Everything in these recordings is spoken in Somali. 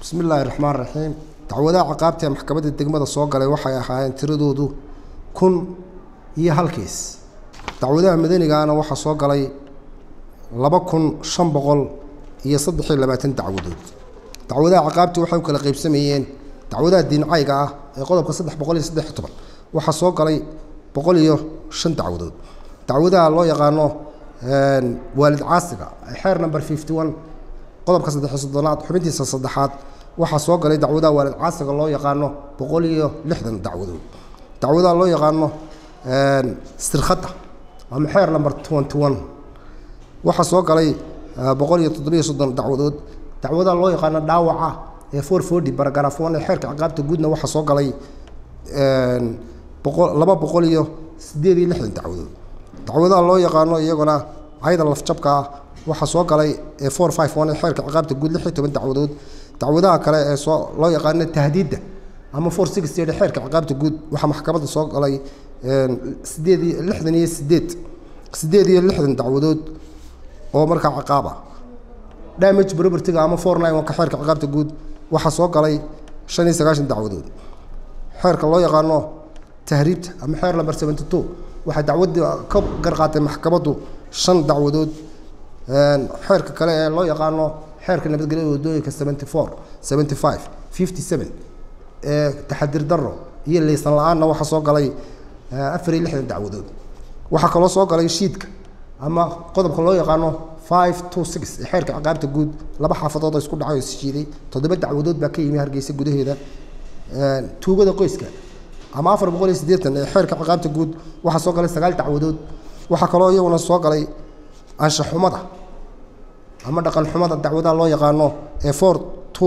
bismi illaahi raxmaan raxiim dacwadaha caqaabta ee maxkamadda degmada soo galay waxay ahaayeen tiradoodu kun iyo hal kiis dacwadaha madanigaana waxaa soo galay laba kun shan boqol iyo saddex iyo labaatan dacwadood dacwadaha caqaabta waxay u kala qaybsamayeen dacwadaha diincayga ah ee qodobka saddex boqol iyo saddex iyo toban waxaa soo galay boqol iyo shan dacwadood dacwadaha loo yaqaano waalid caasiga xeer number fifty one qodobka saddexiyo soddonaad xubintiisa saddexaad waxaa soo galay dacwadaha waalid caasiga loo yaqaano boqol iyo lixdan dacwadood dacwadaha loo yaqaano sirkhadda ama xeer number twenty one waxaa soo galay boqol iyo toddobiyo soddon dacwadood dacwadaha loo yaqaano dhaawaca ee four forty baragraf one ee xeerka ciqaabta guudna waxaa soo galay boqol laba boqol iyo siddeed iyo lixdan dacwadood dacwadaha loo yaqaano iyaguna cayda lafjabka ah waxaa soo galay ee four five one ee xeerka ciqaabta guud lix iyo toban dacwadood dacwadaha kale ee soo loo yaqaano tahdiidda ama four sixty ee xeerka ciqaabta guud waxaa maxkamadda soo galay sideed iyo lixdan iyo sideed sideed iyo lixdan dacwadood oo markaa ciqaab ah damage propertyga ama four nine one ka xeerka ciqaabta guud waxaa soo galay shan iyo sagaashan dacwadood xeerka loo yaqaano tahriibta ama xeer number seventy two waxaa dacwadda ka garqaatay maxkamaddu shan dacwadood xeerka kale ee loo yaqaano xeerka nabadgelyada waddooyinka seventy four seventy five fifty seven ee taxadir darro iyo leysan la-aanna waxaa soo galay afar iyo lixdan dacwadood waxaa kaloo soo galay shiidka ama qodobka loo yaqaano five two six ee xeerka ciqaabta guud laba xaafadood oo isku dhacay oo isjiiday toddoba dacwadood baa ka yimi hargeysa gudaheeda tuugada qoyska ama afar boqol iyo siddeetan ee xeerka ciqaabta guud waxaa soo galay sagaal dacwadood waxaa kaloo iyaguna soo galay anshaxumada ama dhaqan xumada dacwadaha loo yaqaano ee four two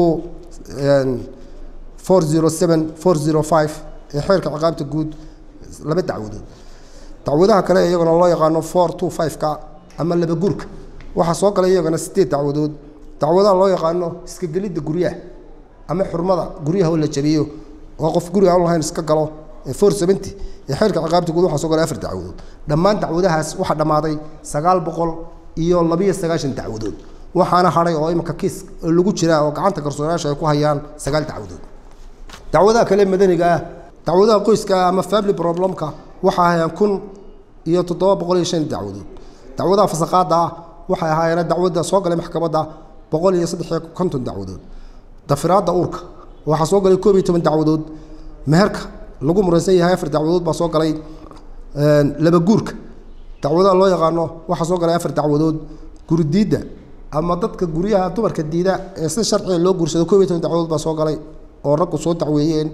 four zero seven four zero five ee xeerka ciqaabta guud laba dacwadood dacwadaha kale iyaguna loo yaqaano four two five-ka ama laba gurka waxaa soo galay iyagana sideed dacwadood dacwadaha loo yaqaano iska gelidda guryaha ama xurmada guryaha oo la jabiyo oo qof guriga aan lahayn iska galo ee four seventy ee xeerka ciqaabta guud waxaa soo galay afar dacwadood dhammaan dacwadahaas waxaa dhammaaday sagaal boqol iyo labiyo sagaashan dacwadood waxaana hadhay oo iminka kiis lagu jiraa oo gacanta garsoorayaasha ay ku hayaan sagaal dacwadood dacwadaha kale madaniga ah dacwadaha qoyska ah ama family problemka waxaa hayaan kun iyo toddoba boqol iyo shan dacwadood dacwadaha fasaqaadda ah waxay ahaayeen dacwadda soo galay maxkamadda boqol iyo saddex iyo konton dacwadood dafiraadda uurka waxaa soo galay koob iyo toban dacwadood meherka lagu muransan yahay afar dacwadood baa soo galay laba guurka dacwadaha loo yaqaano waxaa soo galay afar dacwadood guridiidda ama dadka guryaha dumarka diida ee si sharciga loo guursado koob iyo toban dacwadood baa soo galay oo raggu soo dacweeyeen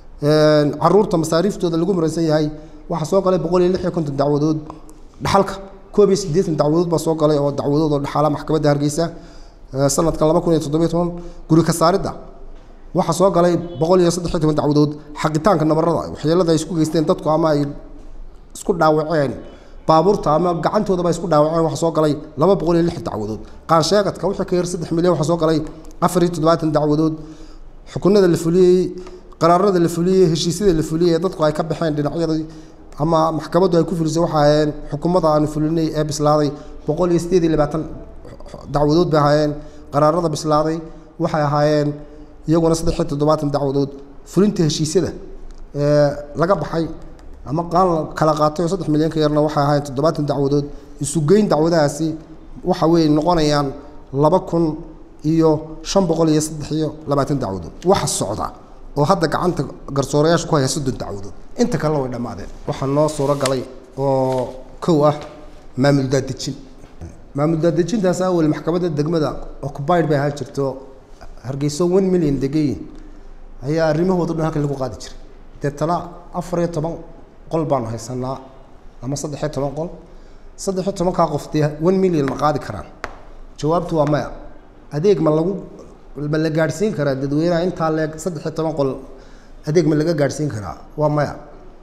caruurta masaariiftooda lagu muransan yahay waxaa soo galay boqol iyo lix iyo konton dacwadood dhaxalka koob iyo siddeetan dacwadood baa soo galay oo dacwadood oo dhaxaala maxkamadda hargeysa sanadkan laba kun iyo toddobiyo toban guri ka saaridda waxaa soo galay boqol iyo saddex iyo toban dacwadood xaqitaanka nabarada waxyeelada ay isku geysteen dadku ama ay isku dhaawaceen baabuurta ama gacantoodaba ay isku dhaawaceen waxaa soo galay laba boqol iyo lix dacwadood qaansheegadka wixii ka yar saddex milyan waxaa soo galay afar iyo toddobaatan dacwadood xukunada la fuliyey qaraarada la fuliyey heshiisyada la fuliyey ee dadku ay ka baxeen dhinacyadii ama maxkamaddu ay ku fulisay waxay ahaayeen xukuumadda aanu fulinay ee bislaaday boqol iyo siddeed iyo labaatan dacwadood bay ahaayeen qaraarada bislaaday waxay ahaayeen iyaguna saddex iyo toddobaatan dacwadood fulinta heshiisyada ee laga baxay ama qaan kala qaatay oo saddex milyan ka yarna waxay ahaayeen toddobaatan dacwadood isugeyn dacwadahaasi waxa weeye noqonayaan laba kun iyo shan boqol iyo saddex iyo labaatan dacwadood waxa socda oo hadda gacanta garsoorayaasha ku haya soddon dacwadood inta kalena way dhammaadeen waxaa noo suuro galay oo kow ah maamul daadejin maamul daadejintaas awel maxkamadda degmada occupied bay ahaan jirto hargeyso one million degayin ayaa arrimahooda dhan halkan lagu qaadi jiray deetana afar iyo toban qol baanu haysanaa ama saddex iyo toban qol saddex iyo tobankaa qof dee one million ma qaadi karaan jawaabtu waa maya adeeg ma lagu ma la gaadhsiin karaa dadweynaha intaa leeg saddex iyo toban qol adeeg ma laga gaadhsiin karaa waa maya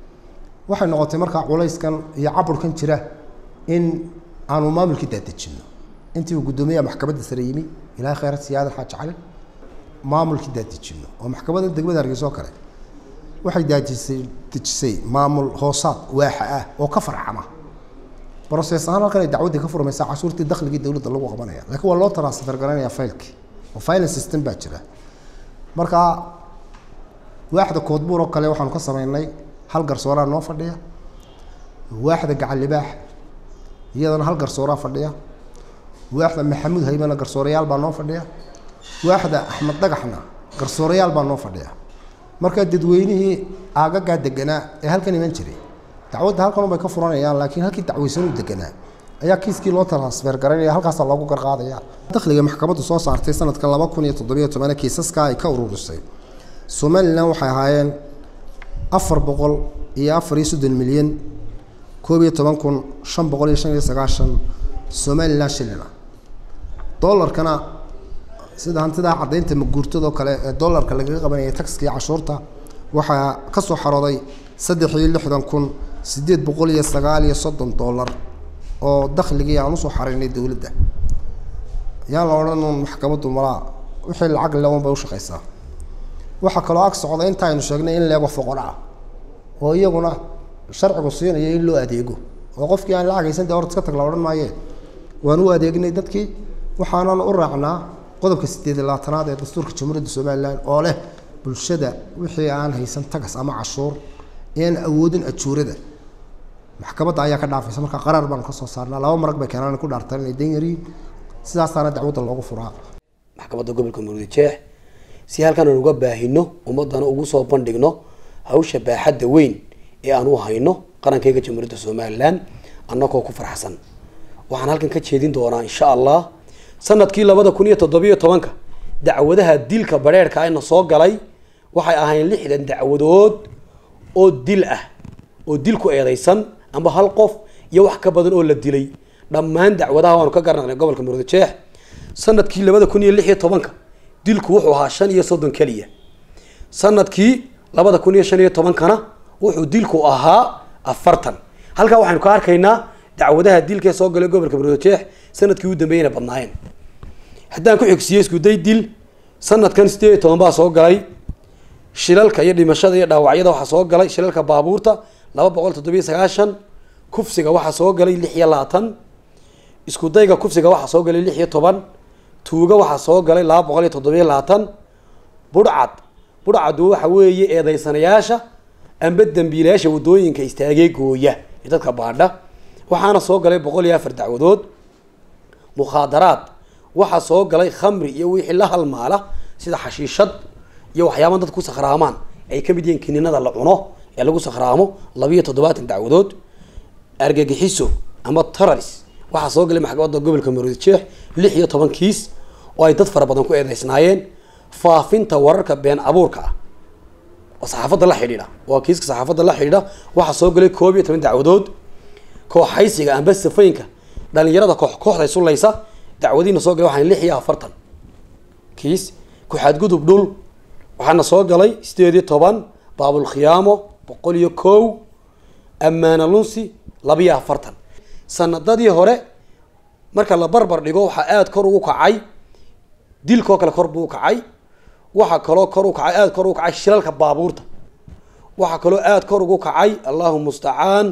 waxay noqotay markaa culayskan iyo caburkan jira in aanu maamulkii daadejinno intii uu guddoomiyaha maxkamadda sare yimi ilaahay khayrat siyaadan xaaji cali maamulkii daadejinno oo maxkamadda degmada hargeysa oo kale waxay daadisay dejisay maamul hoosaad waaxa ah oo ka farcama broses ahaan halkan ay dacwaddii ka furmaysaa cashuurtii dakhligii dowladda lagu qabanaya laakiin waa loo transfer garanayaa faylkii oo finance system baa jira marka waaxda koodbuur oo kale waxaanu ka sameynay hal garsooraa noo fadhiya waaxda gacan libaax iyadana hal garsooraa fadhiya waaxda maxamuud haymana garsoorayaal baa noo fadhiya waaxda axmed dhagaxna garsoorayaal baa noo fadhiya marka dadweynihii aagagaa deganaa ee halkan iman jiray dacwadda halkan unbay ka furanayaan laakiin halkii dacweysanuu deganaa ayaa kiiskii loo transfer garanaya halkaasaa loogu garqaadaya dakhliga maxkamaddu soo saartay sanadka laba kun iyo toddobiyo tobana kiisaska ay ka ururisay somalilan waxay ahaayeen afar boqol iyo afar iyo soddon milyan koob iyo toban kun shan boqol iyo shan iyo sagaashan somalilan shilina dollarkana sida hantidaa caddaynta maguurtadoo kale ee dollarka lagaga qabanayay taxkii cashuurta waxaa ka soo xarooday saddex iyo lixdan kun siddeed boqol iyo sagaal iyo soddon dollar oo dakhligii aan usoo xaraynay dowladda yaan la odhan uun maxkamaddu malaa wixii lacag lewan bay ushaqaysaa waxaa kaloo ag socda inta aynu sheegnay in leego foqor ah oo iyaguna sharcigu siinayo in loo adeego oo qofkii aan lacag haysan dee horta iska tag la odhan maayee waan u adeegnay dadkii waxaanan u raacnaa qodobka sideed iyo labaatanaad ee dastuurka jamhuuriyadda somalilan oo leh bulshada wixii aan haysan tagas ama cashuur ean awoodin ajuurada maxkamadda ayaa ka dhaafaysa marka qaraar baanu ka soo saarnaa laba marag bay keenaan ku dhaartaan inay dan yariin sidaasaana dacwadda loogu furaa maxkamadda gobolka muruudi jeex si halkan aan uga baahino ummadana ugu soo bandhigno hawsha baaxadda weyn ee aan u hayno qarankayga jamhuuriyadda somalilan annagoo ku farxsan waxaan halkan ka jeedin doonaa insha allah sanadkii labada kun iyo toddobiyo tobanka dacwadaha dilka badheerhka ayna soo galay waxay ahayn lixdan dacwadood oo dil ah oo dil ku eedeysan amba hal qof iyo wax ka badan oo la dilay dhammaan dacwadaha waanu ka garanay gobolka muruudi jeex sanadkii labada kun iyo lix iyo tobanka dilku wuxuu ahaa shan iyo soddon keliya sanadkii labada kun iyo shan iyo tobankana wuxuu dilku ahaa afartan halkaa waxaynu ka arkaynaa dacwadaha dilkaee soo galay gobolka muruudi jeex sanadkii u dambeeyana badnaayeen haddaan ku xigsiiyo iskuday dil sanadkan sideed iyo toban baa soo galay shilalka iyo dhimashada iyo dhaawacyada waxaa soo galay shilalka baabuurta laba boqol toddobiyo sagaashan kufsiga waxaa soo galay lix iyo labaatan iskudayga kufsiga waxaa soo galay lix iyo toban tuuga waxaa soo galay laba boqol iyo toddobiyo labaatan budhcad budhcadu waxa weeye eedeysanayaasha amba dambiilayaasha wadooyinka istaagee gooya ee dadka baadha waxaana soo galay boqol iyo afar dacwadood mukhaadaraad waxaa soo galay khamri iyo wixii la halmaala sida xashiishad iyo waxyaaba dadka ku sakhraamaan ay kamid yihiin kininada la cuno ee lagu sakhraamo labiiyo toddobaatan dacwadood argagixiso ama tararis waxaa soo galay maxkamadda gobolka maroodi jeex lix iyo toban kiis oo ay dad fara badan ku eedeysnaayeen faafinta wararka been abuurka ah oo saxaafadda la xidhiidha waa kiiska saxaafadda la xidhiidha waxaa soo galay koob iyo toban dacwadood kooxaysiga amba safooyinka dhalinyarada koox kooxda isulaysa dacwadiina soo galay waxaan lix iyo afartan kiis ku-xadgudub dhul waxaana soo galay sideed iyo toban baabulkhiyaamo boqol iyo kow ammaana lunsi labiyo afartan sanadadii hore marka la barbar dhigo waxaa aada kor ugu kacay dilkoo kale kor buu u kacay waxaa kaloo kor u kacay aada kor ugu kacay shilalka baabuurta waxaa kaloo aada kor ugu kacay allahu mustacaan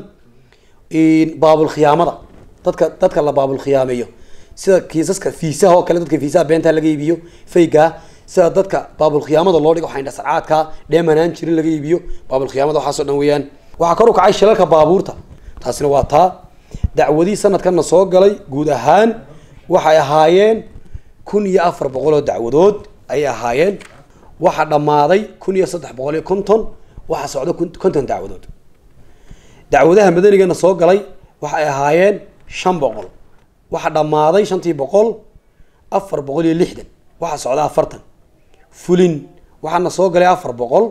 baabulkhiyaamada dadka dadka la baabulkhiyaameeyo sida kiisaska fiisaha oo kale dadka fiisaha beenta laga iibiyo faygaa sida dadka baabulkhiyaamada loo dhigo waxayn dhascaadka dheemanaan jirin laga iibiyo baabulkhiyaamada waxaasoo dhan weeyaan waxaa kor u kacay shilalka baabuurta taasina waa taa dacwadii sanadkanna soo galay guud ahaan waxay ahaayeen kun iyo afar boqol oo dacwadood ayay ahaayeen waxaa dhammaaday kun iyo saddex boqol iyo konton waxaa socda konton dacwadood dacwadaha madanigana soo galay waxay ahaayeen shan boqol waxaa dhammaaday shantii boqol afar boqol iyo lixdan waxaa socda afartan fulin waxaana soo galay afar boqol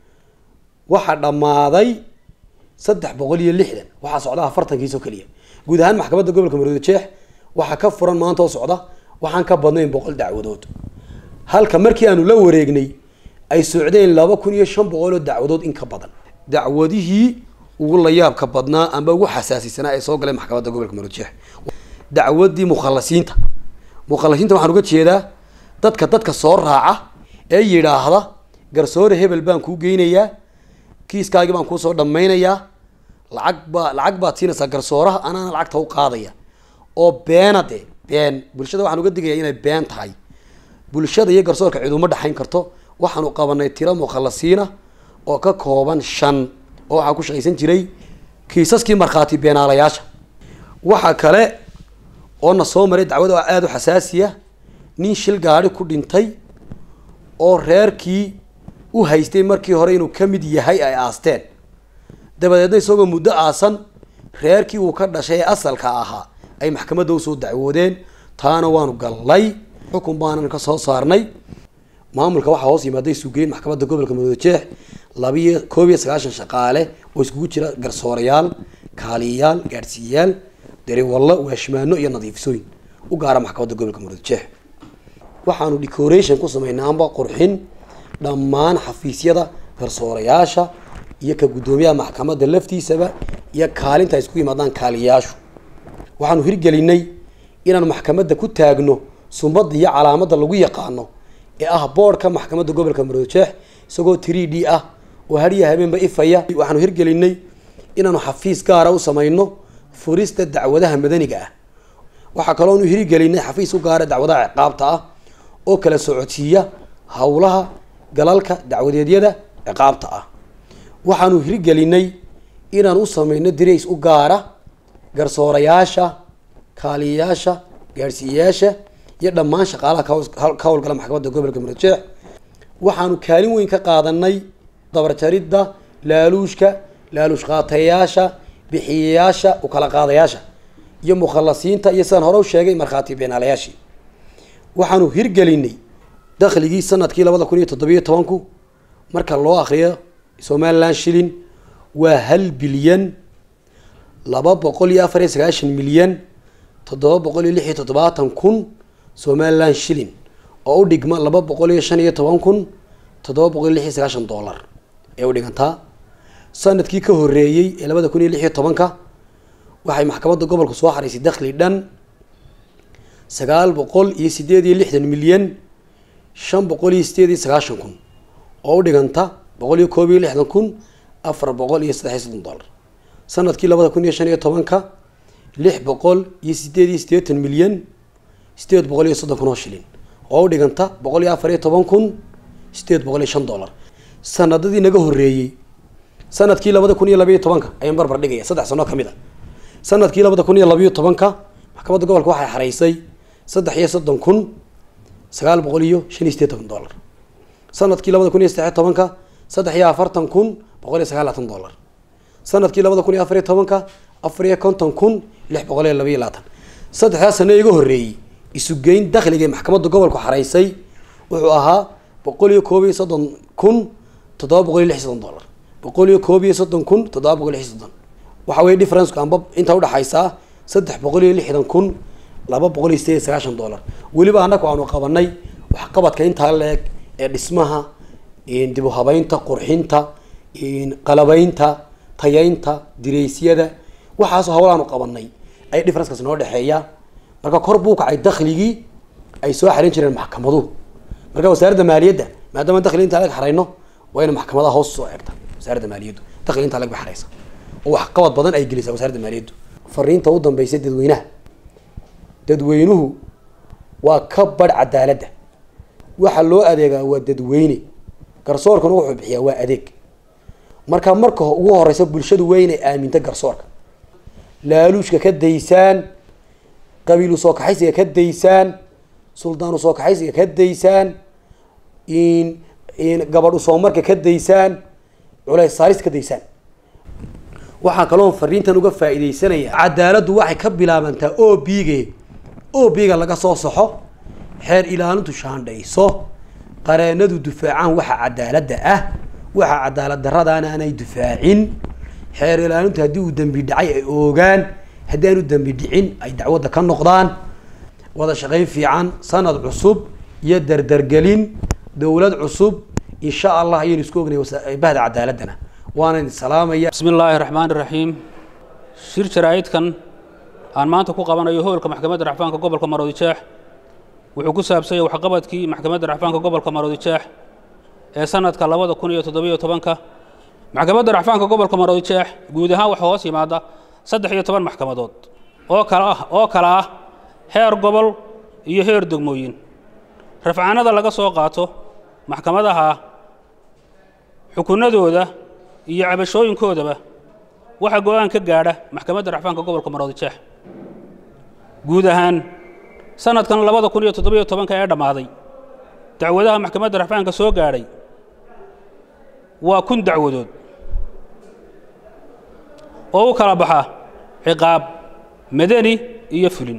waxaa dhammaaday saddex boqol iyo lixdan waxaa socda afartankiisoo keliya guud ahaan maxkamadda gobolka maroodi jeex waxaa ka furan maanta oo socda waxaan ka badnayn boqol dacwadood halka markii aanu la wareegnay ay socdeen laba kun iyo shan boqol oo dacwadood in ka badan dacwadihii ugu layaabka badnaa amba ugu xasaasisanaa ee soo galay maxkamadda gobolka maroodi jeex dacwadii mukhalasiinta mukhalasiinta waxaan uga jeedaa dadka dadka soo raaca ee yidhaahda garsoore hebel baan kuu geynayaa kiiskaagii baan kuusoo dhammaynayaa lacag baa lacag baad siinaysaa garsooraha anaana lacagta u qaadaya oo beena de been bulshada waxaan uga digaya inay been tahay bulshada iyo garsoorka cid uma dhexayn karto waxaanu qabanay tiro mukhalasiina oo ka kooban shan oo waxaa ku shaqaysan jiray kiisaskii markhaati beenaalayaasha waxaa kale oo na soo maray dacwad oo aada u xasaasiya nin shil gaadhi ku dhintay oo reerkii u haystay markii hore inuu ka mid yahay ay aasteen dabadeedna isagoo muddo aasan reerkii uu ka dhashay ee asalka ahaa ay maxkamadda usoo dacwoodeen taana waanu gallay xukun baanan ka soo saarnay maamulka waxaa hoos yimaaday suugeyn maxkamadda gobolka madoojeex labiyo koob iyo sagaashan shaqaale oo iskugu jira garsoorayaal kaaliyayaal gaadhsiiyayaal dariwallo waashmaano iyo nadiifisooyin u gaara maxkamadda gobolka madoojeex waxaanu decoration ku samaynaa amba qurxin dhammaan xafiisyada garsoorayaasha iyo ka guddoomiyaha maxkamadda laftiisaba iyo kaalinta ay isku yimaadaan kaaliyayaashu waxaanu hirgelinay inaanu maxkamadda ku taagno sumadda iyo calaamadda lagu yaqaano ee ah boodhka maxkamadda gobolka maroojeex isagoo three d ah oo hariya habeenba ifaya waxaanu hirgelinay inaanu xafiis gaara u samayno furista dacwadaha madaniga ah waxaa kaloonu hirgelinay xafiis u gaara dacwadaha ciqaabta ah oo kala socodsiiya howlaha galalka dacwadeedyada ciqaabta ah waxaanu hirgelinay inaan u samayno dirays u gaara garsoorayaasha kaaliyayaasha gaadhsiiyayaasha iyo dhammaan shaqaalaha ka howlgala maxkamadda gobolka murjeex waxaanu kaalin weyn ka qaadanay dabarjaridda laaluushka laaluush qaatayaasha bixiyayaasha ukala qaadayaasha iyo mukhalasiinta iyo sidaan hore u sheegay markhaati beenaalayaashii waxaanu hirgelinay dakhligii sanadkii labada kun iyo toddobiyo tobanku marka loo akriyo somalilan shilin waa hal bilyan laba boqol iyo afar iyo sagaashan milyan toddoba boqol iyo lix iyo toddobaatan kun somalilan shilin oo u dhigma laba boqol iyo shan iyo toban kun toddoba boqol iyo lix iyo sagaashan dollar ee u dhigantaa sanadkii ka horeeyey ee labada kun iyo lix iyo tobanka waxay maxkamadda gobolka soo xaraysay dakhli dhan sagaal boqol iyo sideed iyo lixdan milyan shan boqol iyo sideed iyo sagaashan kun oo u dhiganta boqol iyo koob iyo lixdan kun afar boqol iyo saddex iyo soddon dollar sanadkii labada kun iyo shan iyo tobanka lix boqol iyo sideed iyo siddeetan milyan sideed boqol iyo soddon kun oo shilin oo u dhiganta boqol iyo afar iyo toban kun sideed boqol iyo shan dollar sanadadii naga horeeyey sanadkii labada kun iyo labayo tobanka ayaan barbar dhigaya saddex sano ka mid a sanadkii labada kun iyo labayo tobanka maxkamadda gobolka waxay xaraysay saddex iyo soddon kun sagaal boqol iyo shan iyo sideetan dollar sanadkii labada kun iyo saddex iyo tobanka saddex iyo afartan kun boqol iyo sagaalaatan dollar sanadkii labada kun iyo afar iyo tobanka afar iyo konton kun lix boqol iyo laba iyo labaatan saddexdaas sano iga horreeyey isugeyn dakhliga maxkamadda gobolku xaraysay wuxuu ahaa boqol iyo koob iyo soddon kun toddoba boqol iyo lix iyo soddon dollar boqol iyo koob iyo soddon kun toddoba boqol iyo lix iyo soddon waxa weye differenceka amba inta udhexaysaa saddex boqol iyo lixdan kun laba boqol iyo sideed iyo sagaashan dollar weliba annaku aanu qabanay waxqabadka intaa la-eg ee dhismaha dib u habeynta qurxinta qalabeynta tayeynta diraysyada waxaasoo hawlaanu qabanay ay differencekaas noo dhexeeya marka kor buu kacay dakhligii ay soo xarin jireen maxkamaduhu marka wasaaradda maaliyadda maadaama dakhli intaa lag xarayno waa ina maxkamadaha hoos soo eegta wasaaradda maaliyaddu dakhli intaa lag ba xaraysa oo waxqabad badan ay gelisaa wasaaradda maaliyaddu fariinta u dambaysa dadweynaha dadweynuhu waa ka badh cadaaladda waxa loo adeegaa waa dadweyne garsoorkuna wuxuu bixiyaa waa adeeg marka marka ugu horeysa bulshadu waa inay aaminto garsoorka laaluushka ka daysaan qabiilu soo kaxaysiga ka daysaan suldaanu soo kaxaysiga ka daysaan gabadh usoomarka ka daysaan culays saaris ka daysaan waxaa kaloo fariintan uga faa'iidaysanaya cadaaladdu waxay ka bilaabantaa o bige o biga laga soo saxo xeer ilaalintu shaandhayso qareenadu dufaacaan waxa cadaaladda ah waxa cadaalad daradaana aanay dufaacin xeer ilaalintu haddii uu dembi dhacay ay oogaan haddii aanu dembi dhicin ay dacwadda ka noqdaan wada shaqayn fiican sanad cusub iyo dardargelin dowlad cusub insha allah ayaynu isku ognay bahda cadaaladdana waana idin salaamaya bismi illaahi raxmaan iraxiim shir jaraa'idkan aan maanta ku qabanayo howlka maxkamadda racfaanka gobolka maroodijeex wuxuu ku saabsanyay waxqabadkii maxkamadda racfaanka gobolka maroodijeex ee sanadka labada kun iyo toddobiyo tobanka maxkamadda racfaanka gobolka maroodijeex guud ahaan waxaa hoos yimaada saddex iyo toban maxkamadood oo kala ah oo kala ah heer gobol iyo heer degmooyin rafcaanada laga soo qaato maxkamadaha xukunadooda iyo cabashooyinkoodaba waxaa go-aan ka gaadha maxkamadda racfaanka gobolka maroodijeex guud ahaan sanadkan labada kun iyo toddobiyo tobanka ee dhammaaday dacwadaha maxkamadda racfaanka soo gaadhay waa kun dacwadood oo u kala baxa ciqaab madani iyo fulin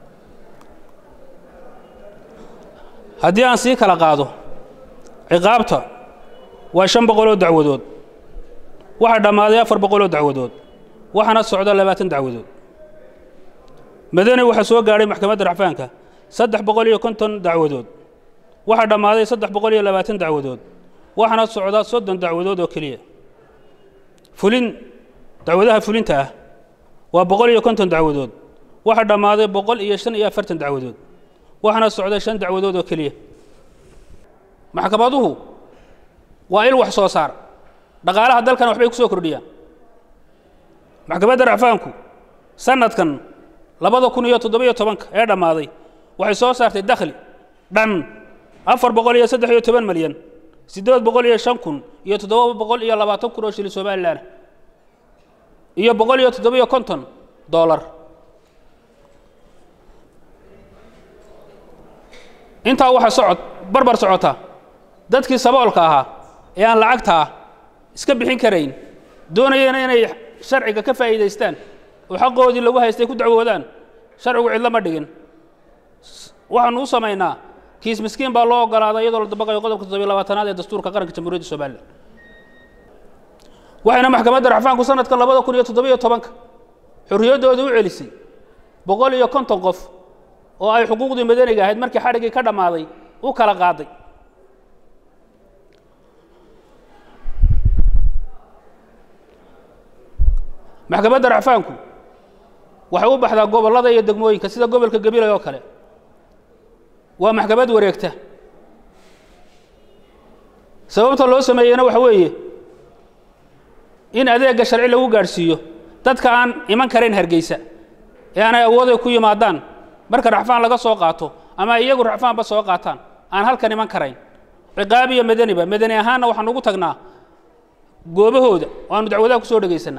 haddii aan sii kala qaado ciqaabta waa shan boqoloo dacwadood waxaa dhammaaday afar boqoloo dacwadood waxaana socda labaatan dacwadood madani waxaa soo gaadhay maxkamadda racfaanka saddex boqol iyo konton dacwadood waxaa dhammaaday saddex boqol iyo labaatan dacwadood waxaana socda soddon dacwadood oo keliya fulin dacwadaha fulinta ah waa boqol iyo konton dacwadood waxaa dhammaaday boqol iyo shan iyo afartan dacwadood waxaana socda shan dacwadood oo keliya maxkamaduhu waa il wax soo saar dhaqaalaha dalkana waxbay ku soo kordhiyaan maxkamadda racfaanku sanadkan labada kun iyo toddobiyo tobanka ee dhammaaday waxay soo saartay dakhli dhan afar boqol iyo saddex iyo toban malyan siddeed boqol iyo shan kun iyo toddoba boqol iyo labaatan kun oo shilin somalilan iyo boqol iyo toddobiyo konton doolar intaa waxaa socod barbar socota dadkii saboolka ahaa ee aan lacagtaa iska bixin karayn doonayana inay sharciga ka faa'iidaystaan oo xaqoodii lagu haystay ku dacwoodaan sharcigu cidlo ma dhigin waxaanu u samaynaa kiis miskiin baa loo ogolaaday iyadoo la dabaqayo qodobka toddobiyo labaatanaad ee dastuurka qaranka jamhuuriyadda somalilan waxayna maxkamadda racfaanku sanadka labada kun iyo toddobiyo tobanka xorriyaddooda u celisay boqol iyo konton qof oo ay xuquuqdii madaniga ahayd markii xadhiggii ka dhammaaday u kala qaaday maxkamadda racfaanku waxay u baxdaa gobollada iyo degmooyinka sida gobolka gabilay oo kale waa maxkamad wareegta sababta loo sameeyeyna waxa weeye in adeegga sharci lagu gaadhsiiyo dadka aan iman karayn hargeysa ee aanay awooday ku yimaadaan marka racfaan laga soo qaato ama iyagu racfaanba soo qaataan aan halkan iman karayn ciqaab iyo madaniba madani ahaanna waxaan ugu tagnaa goobahooda oo aanu dacwadaha ku soo dhegaysanaa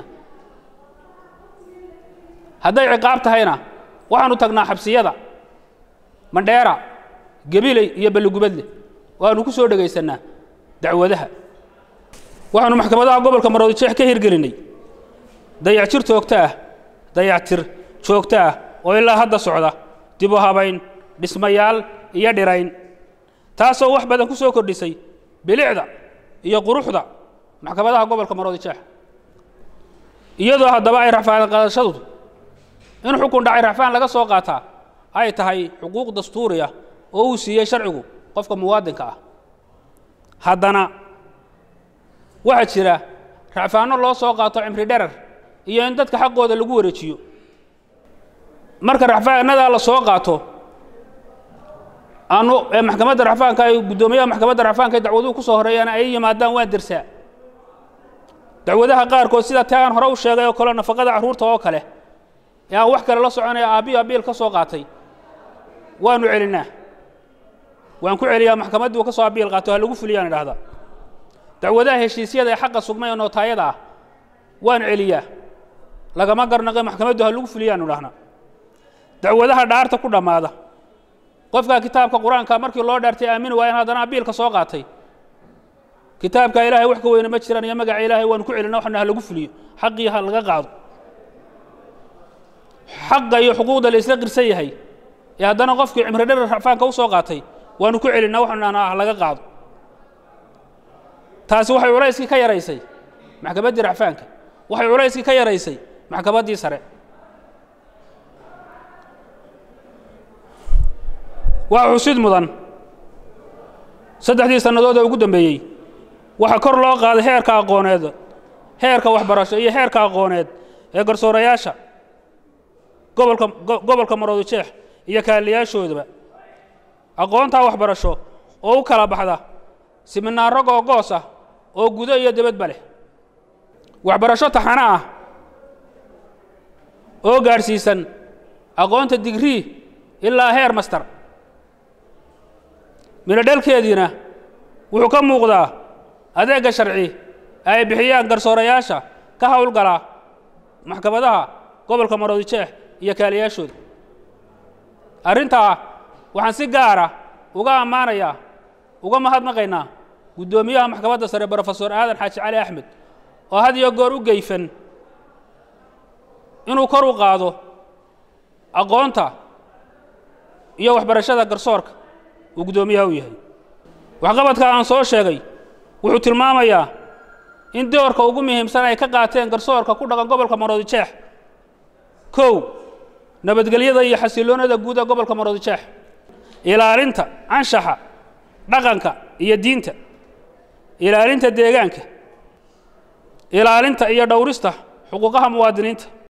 hadday ciqaab tahayna waxaanu tagnaa xabsiyada mandheera gebiley iyo balligubadle oo aanu ku soo dhegaysannaa dacwadaha waxaanu maxkamadaha gobolka maroodijeex ka hirgelinay dayactir joogto ah dayactir joogto ah oo ilaa hadda socda dib u habayn dhismayaal iyo dhirayn taasoo wax badan ku soo kordhisay bilicda iyo quruxda maxkamadaha gobolka maroodijeex iyadoo haddaba ay racfaan qaadashadu in xukun dhacay racfaan laga soo qaataa ay tahay xuquuq dastuuri ah oo uu siiyey sharcigu qofka muwaadinka ah haddana waxaa jira racfaanno loo soo qaato cimri dherer iyo in dadka xaqooda lagu wareejiyo marka racfaanadaa la soo qaato aanu ee maxkamadda racfaanka ay guddoomiyaha maxkamadda racfaanka ee dacwaduhu ku soo horeeyaan ay yimaadaan waan dirsaa dacwadaha qaarkood sida tii aan hore u sheegay oo kale nafaqada carruurta oo kale ee aan wax kale la soconaya aabbiyo abiil ka soo qaatay waanu celinnaa waan ku celiyaa maxkamaddii uu ka soo abiil qaato ha lagu fuliyaan idhahdaa dacwadaha heshiisyada ee xaqa sugmay oo nootaayada ah waan celiyaa lagama garnaqe maxkamaddu ha lagu fuliyaan idhahnaa dacwadaha dhaarta ku dhammaada qofka kitaabka qur-aanka markii loo dhaartay aamini waa in haddana abiilka soo qaatay kitaabka ilaahay wax ka weyne ma jiraan iyo magaca ilaahay waanu ku celina waxna ha lagu fuliyo xaqii ha laga qaado xaqa iyo xuquuqda la isla qirsan yahay ee haddana qofkii cimri dherer racfaanka u soo qaatay waanu ku celinaa waxanu dhahnaa ha laga qaado taasi waxay culayskii ka yaraysay maxkamaddii racfaanka waxay culayskii ka yaraysay maxkamaddii sare waa xusid mudan saddexdii sannadood ee ugu dambeeyey waxaa kor loo qaaday heerka aqooneed heerka waxbarasho iyo heerka aqooneed ee garsoorayaasha gobolka gobolka maroodijeex iyo kaaliyaashoodaba aqoontaa waxbarasho oo u kala baxda siminaaro googoos ah oo gudo iyo debadba leh waxbarasho taxano ah oo gaadhsiisan aqoonta digrii ilaa heer master midhodhalkeediina wuxuu ka muuqdaa adeegga sharci ay bixiyaan garsoorayaasha ka howlgala maxkamadaha gobolka maroodijeex iyo kaaliyaashooda arrintaa waxaan si gaara uga ammaanayaa uga mahadnaqaynaa guddoomiyaha maxkamadda sare brofesor aadan xaaji cali axmed oo had iyo goor u geyfan inuu kor u qaado aqoonta iyo waxbarashada garsoorka uu guddoomiyaha u yahay waxqabadka aan soo sheegay wuxuu tilmaamayaa in doorka ugu muhiimsan ay ka qaateen garsoorka ku dhaqan gobolka maroodijeex kow nabadgelyada iyo xasiloonada guud ee gobolka maroodijeex ilaalinta anshaxa dhaqanka iyo diinta ilaalinta deegaanka ilaalinta iyo dhowrista xuquuqaha muwaadiniinta